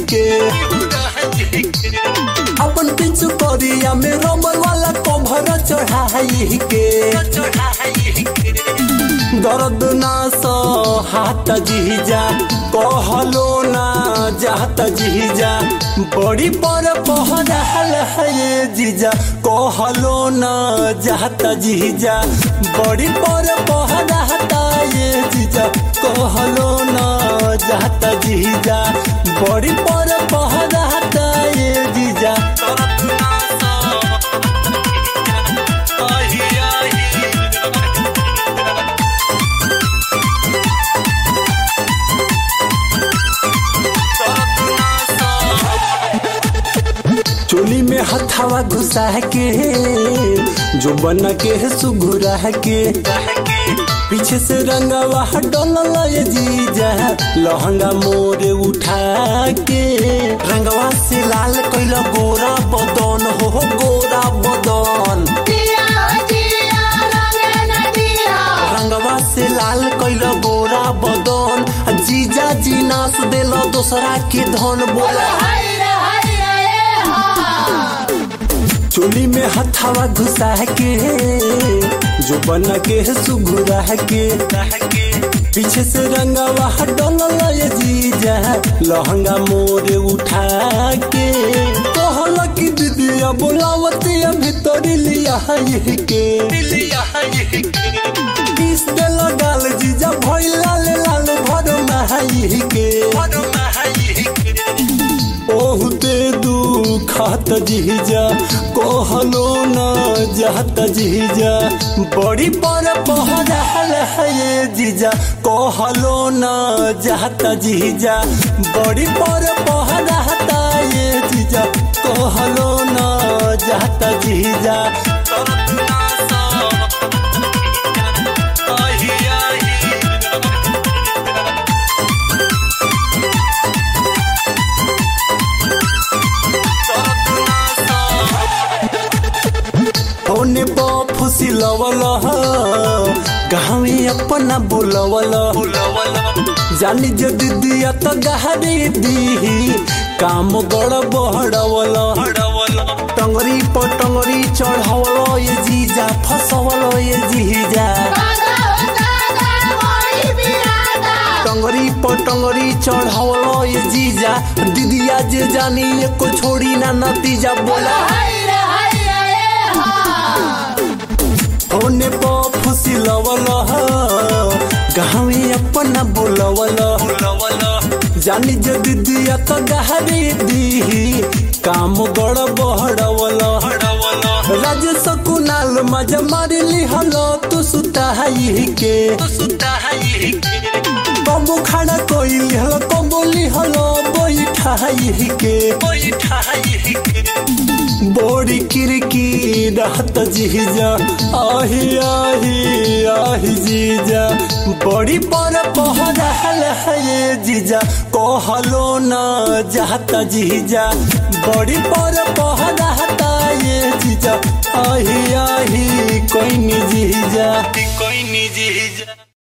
के अपन पिछु करिया में रमल वाला कभर चढ़ाई के दर्द ना सो हाथ जीजा कहलो ना जात जीजा बड़ी पर पहराल है ये जीजा कहलो ना जात जीजा बड़ी पर पहराता ये जीजा कहलो ना जात जीजा बड़ी पर पहराता ये जीजा दर्द ना सो आही आही चोली में हथावा घुसा के जो बना के है सुघुरा के पीछे से रंगवा डोल ये जीजा लहंगा मोरे उठा के रंगवा से लाल कैल गोरा बदन हो हो गोरा बदन रंगवा से लाल कैल गोरा बदन आ जीजा जी नास देल दोसरा के धन बोला चोली में हथावा घुसा के जो बना के है सुघुरा के पीछे से रंगवा डोल ये जीजा लहंगा मोरे उठा के कहल की दीदिया बोलावतिया भीतर लिया ये के किस दे लगाल जीजा भइल लाल लाल भर महाई के ओहु ते दुखात जीजा कहलो न जात जीजा बड़ी पर पहराल है ये जीजा कहलो न जात जीजा बड़ी पर पहराता ये जीजा कहलो न जात जीजा आही आही होने फुसी लवल गाँवे अपना बुलवल जानी जो दीदिया तो गहरी दी काम गड़ बहड़वल टंगरी पर टंगरी चढ़वल ये जीजा फसवल ये जीजा टंगरी पर टंगरी चढ़वल ये जीजा दीदिया जे जानी एको छोड़ी ना नतीजा बोला होने फुसी लवल गाँवे अपना बुलवल जानी जो दीदिया तो गहरी दी काम गड़ बहड़वल राजेश कुनाल मजा मारी लिहल तू सुताई के कबो खड़ा कोई लिहल कबो लिहल बैठाई के बोरी किरकी रहत जीजा आही आही आही जीजा बड़ी पर पहराल है ये जीजा कहलो न जाता जीजा बड़ी पर पहराता ये जीजा आही आही कोई नी जीजा कोई नी जीजा